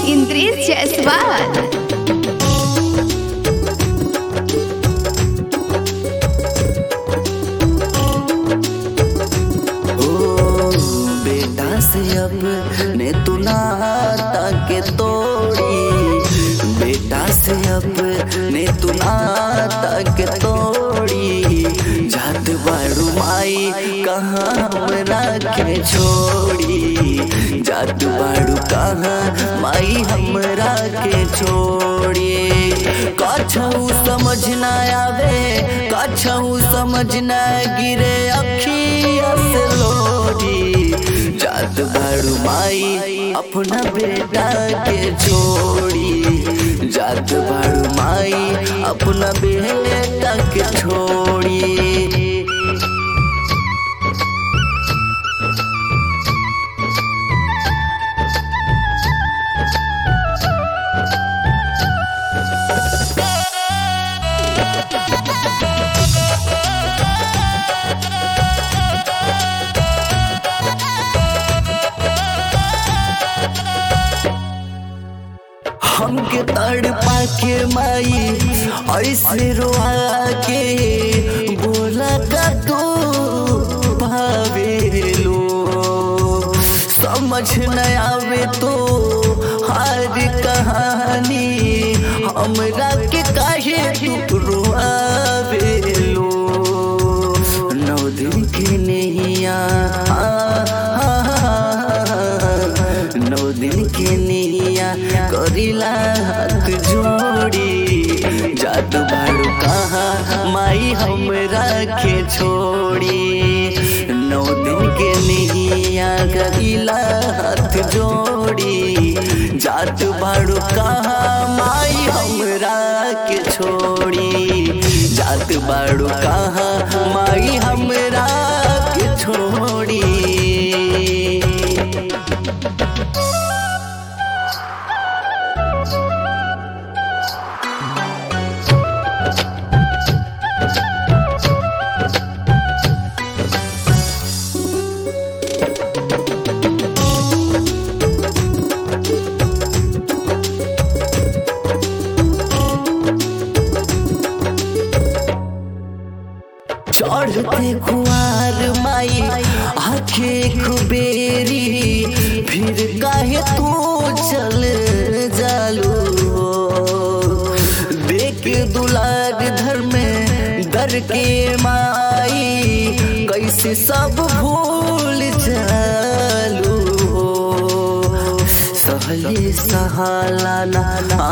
इंद्रेश जायसवाल ओ बेटा से अपने तू नाता के तोड़ी बेटा से अपने तू नाता के तोड़ी जात बाड़ू माई कहाँ हमरा के छोड़ी जात बाड़ू कहाँ माई हमरा के छोड़ी कछऊ समझ ना आवे कछऊ समझ ना गिरे अखिया से लोरी जात बाड़ू माई अपना बेटा के छोड़ी जात बाड़ू माई अपना बेटा के छोड़ी हमके तड़ पाके माई ऐसे रोआ के बोला का तू भावेलो समझ न आवे तो हार कहानी हमरा के काहे तू रोआवेलो नौ दिन के नैया नौ दिन के नैया करिला हाथ जोड़ी जादू बाड़ू कहाँ माई हमरा के छोड़ी नौ दिन के नैया करिला हाथ जोड़ी जात बाड़ू कहाँ माई हमरा के छोड़ी जात बाड़ू कहाँ माई हमरा के छोड़ी चढ़ते खुआर माई आखे खुबेरी फिर काहे तू चल जालू देख दुलार धर में दर के माई कैसे सब भूल जालू सहले सहाला ना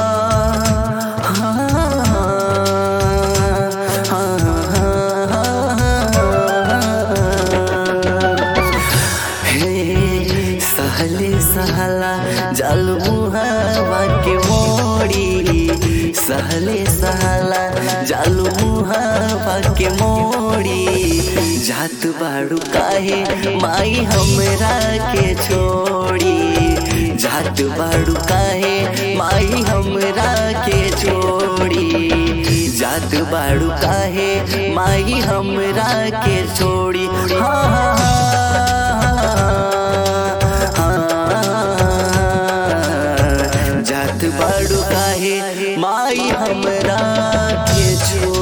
हे सहले सहला जल मुहावा के मोड़ी सहले सहला जल मुहावा के मोड़ी जात बाड़ू काहे माई हमरा के छोड़ी जात बाड़ू काहे माई हमरा के छोड़ी जात बाड़ू काहे माई हमरा के छोड़ी हाँ हाँ हाँ जात बाड़ू काहे माई हमरा के छोड़ी